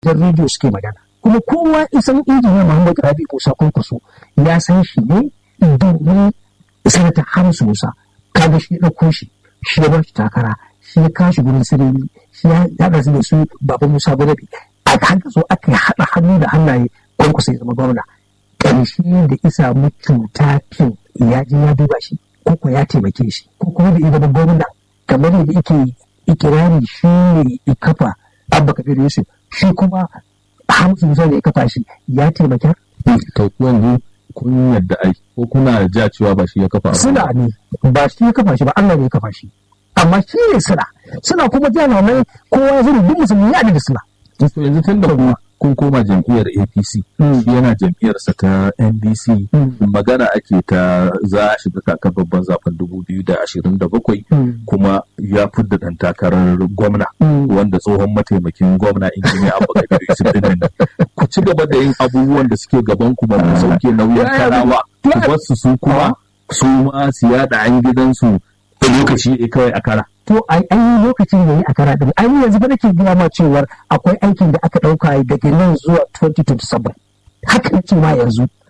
gidan rediyo suke magana kuma kowa isan injiniya muhammadu rabi musa kwankwaso ya san shi ne domin sanata hamsu musa kaga shi ya ɗauko shi shi ya bar shi takara shi ya kashi gurin sirri shi ya haɗa su da su baba musa gwadabi aka haka so aka haɗa hannu da hannaye kwankwaso ya zama gwamna ƙarshe da isa mu cuta fin ya je ya duba shi ko ko ya taimake shi ko kuma da ya zama gwamna kamar yadda yake ikirari shi ne ya kafa abba kabir yusuf shi kuma hamsu musa da ya kafa shi ya taimaka to yanzu kun yadda ai ko kuna ja cewa ba shi ya kafa ba suna ne ba shi ya kafa shi ba Allah ne ya kafa shi amma shi ne suna suna kuma jana mai kowa ya zuru duk musulmi ya da suna to yanzu tun da ku kun koma jam'iyyar APC shi yana jam'iyyarsa ta NDC magana ake ta za a shiga kakar babban zaben 2027 kuma ya fidda dan takarar gwamna wanda tsohon mataimakin gwamna injiniya Abubakar Yusuf din ku ci gaba da yin abubuwan da suke gaban ku ba ku sauke nauyin karawa ku bar su su kuma su ma su yada an gidansu lokaci kawai a kara to ai an yi lokacin da yi a kara din ai yanzu ba nake gaya ma cewar akwai aikin da aka dauka daga nan zuwa 2027 haka nake ma yanzu